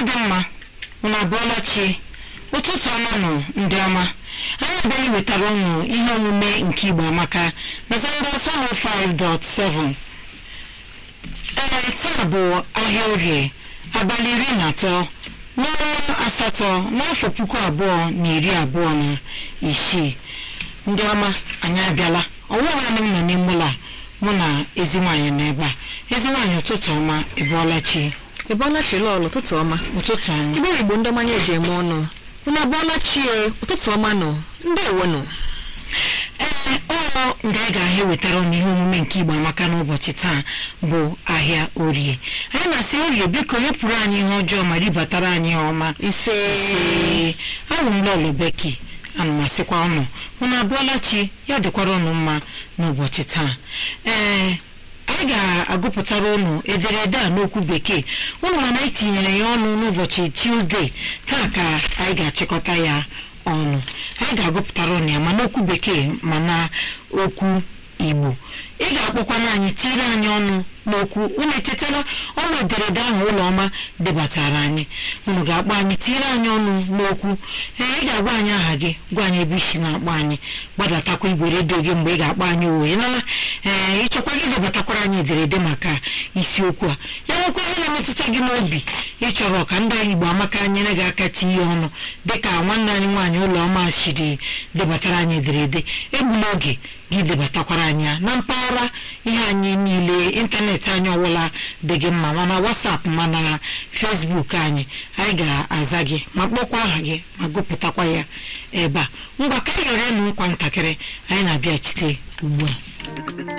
dị mma unu abụọla chi ụtụtụ ọma nọ ndị ọma anyị abịaghị wetara ụnụ ihe omume nke igbo amaka na Zambas 105.7 ee taa bụ ahịa orie abalị iri na atọ n'ọnwa asatọ n'afọ puku abụọ na iri abụọ na isii ndị ọma anyị abịala ọwụwa anyị nọ n'ime ụlọ a mụ na ezi nwaanyị nọ ebe a ezi nwaanyị ụtụtụ ọma ịbụọla chi ịbọọla chi lọlụ ụtụtụ ọma ụtụtụ ọma igbe igbo ndị ọmanya eji eme ọnụ unu abụọla chi e ụtụtụ ọma nọ ndị ewenụ ee ụlọ nga anyị ga-ahịa wetara ụnụ ihe omume nke igbo amaka n'ụbọchị taa bụ ahịa orie anyị na-asị orie biko hepụrụ anyị ihe ọjọọ ma ribatara anyị ihe ọma ise ee awụ m lọlọ beki ana m asịkwa ụnụ unu abụọla chi ya dịkwara ụnụ mma n'ụbọchị taa ee anyị ga-agụpụtara ụnụ ederede a n'okwu bekee ụnụ mana anyị tinyere ya ọnụ n'ụbọchị tuzdee taa ka anyị ga-achịkọta ya ọnụ anyị ga-agụpụtara ụnụ ya ma n'okwu bekee ma na okwu igbo ị ga-akpọkwana anyị tiere anyị ọnụ n'okwu unu echetara ọnụ ederede ahụ ụlọọma debatara anyị unu ga-akpọ anyị tiere anyị ọnụ n'okwu ee ị ga-agwa anyị aha gị gwa anyị ebe isi na-akpọ anyị gbadatakwa igwe redio gị mgbe ị ga-akpọ anyị owe nala ee ịchọkwa gị debatakwara anyị ederede maka isiokwu a ya nwekwa ihe na-emetụta gị n'obi ịchọrọ ka ndị igbo amaka nyere gị aka tinye ọnụ dịka nwanne anyị nwaanyị ụlọọma siri debatara anyị ederede egbula oge gị debatakwara anyị ya na mpaghara ihe anyị niile ịntanetị anyị ọbụla dị gị mma mana wasapụ mana fesbuk anyị anyị ga-aza gị ma kpọkwa aha gị ma gụpụtakwa ya ebe a ngwa ka anyị yọrọ elu nkwa ntakịrị anyị na-abịachite ugbu a